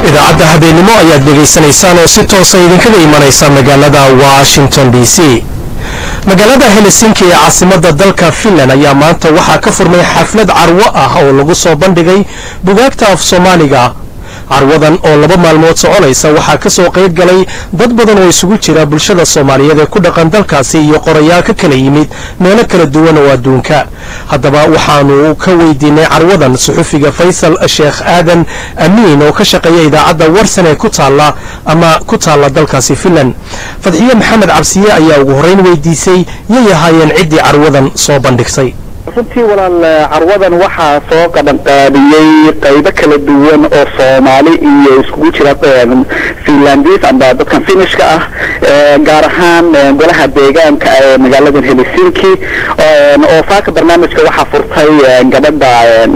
idaacadda habeenimo ayaad dhegaysanaysaan oo si toosa idinkaga imanaysa magaalada washington d c magaalada helsinki ee caasimadda dalka finland ayaa maanta waxaa ka furmay xaflad carwo ah oo lagu soo bandhigay bugaagta af soomaaliga carwadan oo laba maalmood soconaysa waxaa ka soo qayb galay dad badan oo isugu jira bulshada soomaaliyeed ee ku dhaqan dalkaasi iyo qorayaal ka kala yimid meelo kala duwan oo adduunka haddaba waxaanu ka weydiinay carwadan suxufiga faysal sheekh aadan amiin oo ka shaqeeya idaacadda warsan ee ku taalla ama ku taalla dalkaasi finland fadxiye maxamed cabsiye ayaa ugu horrayn weydiisay yay ahaayeen ciddii carwadan soo bandhigtay runtii walaal carwadan waxaa soo qabanqaabiyey qaybo kala duwan oo soomaali iyo iskugu jira finlandis amba dadkan finishka ah gaar ahaan golaha deegaanka ee magaaladan helsinki oo saaka barnaamijka waxaa furtay gabadha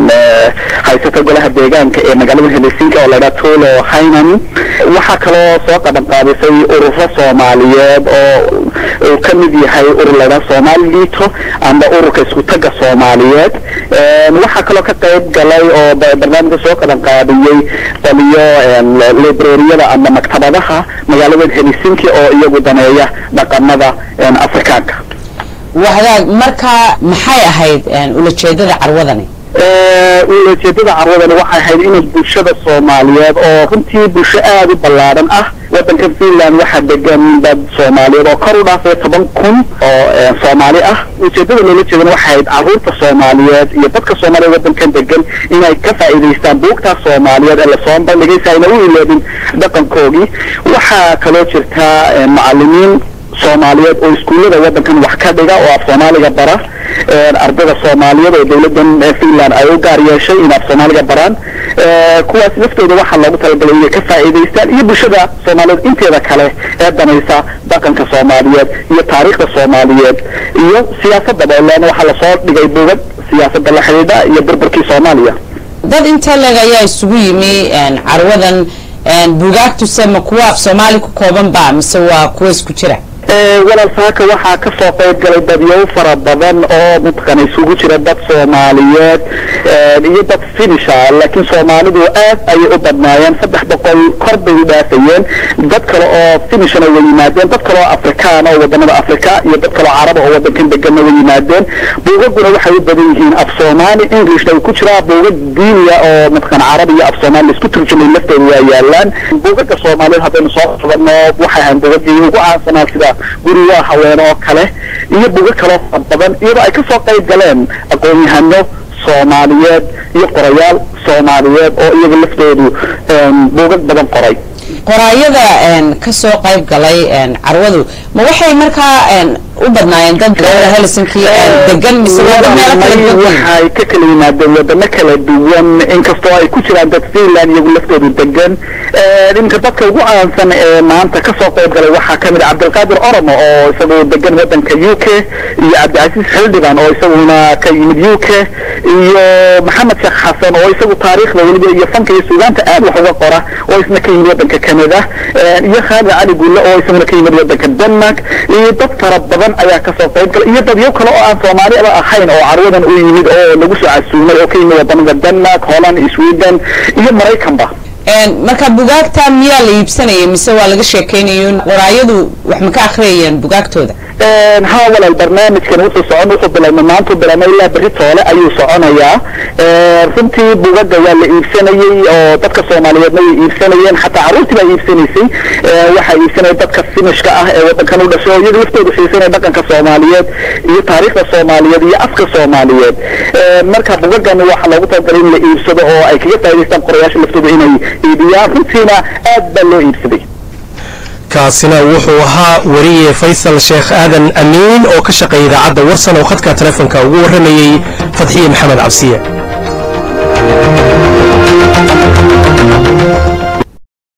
haysata golaha deegaanka ee magaaladan helsinki oo laydhaa tulo haynan waxaa kaloo soo qabanqaabisay ururo soomaaliyeed oo uu ka mid yahay urur laydhaa soomaali liito amba ururka isku taga soomaaliyeed waxaa kaloo ka qayb galay oo barnaamijka soo qaban qaabiyey daliyo librariyada ama maktabadaha magaalada helsinki oo iyagu daneeya dhaqamada afrikaanka wahagaag marka maxay ahayd ulajeedada carwadani ulajeedada carwadani waxay ahayd inay bulshada soomaaliyeed oo runtii bulsho aada u ballaadhan ah waddankan finland waxaa degan dad soomaaliyeed oo kor u dhaafay toban kun oo soomaali ah ujeedada loola jeedana waxay ahayd carruurta soomaaliyeed iyo dadka soomaaliyeed waddankan degan inay ka faa'iidaystaan buugtaas soomaaliyeed ee lasoo bandhigay si ayna u iloobin dhaqankoogii waxaa kaloo jirta macallimiin soomaaliyeed oo iskuullada waddankan wax ka dhiga oo af soomaaliga bara ardada soomaaliyeed oo dawladdan finland ay u gaar yeeshay in af soomaaliga baraan kuwaas laftooda waxaa loogu talagalay inay ka faa'iidaystaan iyo bulshada soomaaliyeed inteeda kale ee danaysa dhaqanka soomaaliyeed iyo taariikhda soomaaliyeed iyo siyaasadaba ilaan waxaa lasoo dhigay buugad siyaasadda la xidhiidha iyo burburkii soomaaliya dad intee leg ayaa isugu yimi carwadan buugaagtuse ma kuwa af soomaali ku kooban ba mise waa kuwa isku jira walaal saaka waxaa ka soo qayb galay dadyow fara badan oo mataqaana isugu jira dad soomaaliyeed iyo dad finisha laakiin soomaalidu aad ayay u badnaayeen saddex boqol kor bay u dhaafayeen dad kale oo finishana way yimaadeen dad kale oo afrikaan oo wadamada africa iyo dad kale oo caraba oo wadankan deganna way yimaadeen buugaguna waxay u badan yihiin af soomaali englishna way ku jiraa buugag diiniya oo mataqaana carabi iyo af soomaali laisku turjumay laftooda waa yaalaan buugaga soomaaliyeed haddaynu soo qabano waxay ahayn buugagii ugu caansanaa sida guri waa haween oo kale iyo bugo kaloo fara badan iyadoo ay ka soo qayb galeen aqoon-yahano soomaaliyeed iyo qorayaal soomaaliyeed oo iyaga laftoodu buugag badan qoray qoraayada ka soo qayb galay carwadu ma waxay markaa u badnaayeen dad helsinki degan mise wada meelo kala duwan waxay ka kala yimaadeen wadamo kala duwan inkastoo ay ku jiraan dad finland iyagu laftoodu degan iminka dadka ugu caansan ee maanta ka soo qayb galay waxaa kamid ah cabdilqaadir oromo oo isagu degan wadanka u k iyo cabdicasiis xildhiban oo isaguna ka yimid u k iyo maxamed sheekh xasan oo isagu taariikhda weliba iyo fanka iyo suugaanta aad wax uga qora oo isna ka yimid wadanka canada iyo khaalid cali gulle oo isaguna ka yimid wadanka denmark iyo dad fara badan ayaa kasoo qayb galay iyo dadyo kale oo aan soomaaliaba ahayn oo carwadan u yimid oo lagu soo casuumay oo ka yimid wadamada denmark holland sweden iyo maraykanba marka bugaagta miyaa la iibsanayay mise waa laga sheekeynayo qoraayadu wax ma ka akhriyayeen bugaagtooda ha walaal barnaamijkan wuxuu socon wuxuu bilaabmay maanta bilaabmay ilaa berri toole ayuu soconayaa runtii bugaga waa la iibsanayey oo dadka soomaaliyeedna way iibsanayeen xataa carruurtii baa iibsanaysay waxaa iibsanaya dadka finishka ah ee wadankan u dhashay oo iyaga laftoodu xiisanaya dhaqanka soomaaliyeed iyo taariikhda soomaaliyeed iyo afka soomaaliyeed marka bugagan waxaa loogu talagalay in la iibsado oo ay kaga faa'idaystaan qorayaasha laftooda inay iibiyaan runtiina aad baa loo iibsaday kaasina wuxuu ahaa wariye faysal sheekh aadan amiin oo ka shaqeeya idaacadda warsan oo khadka telefonka ugu warramayey fadxiye maxamed cabsiye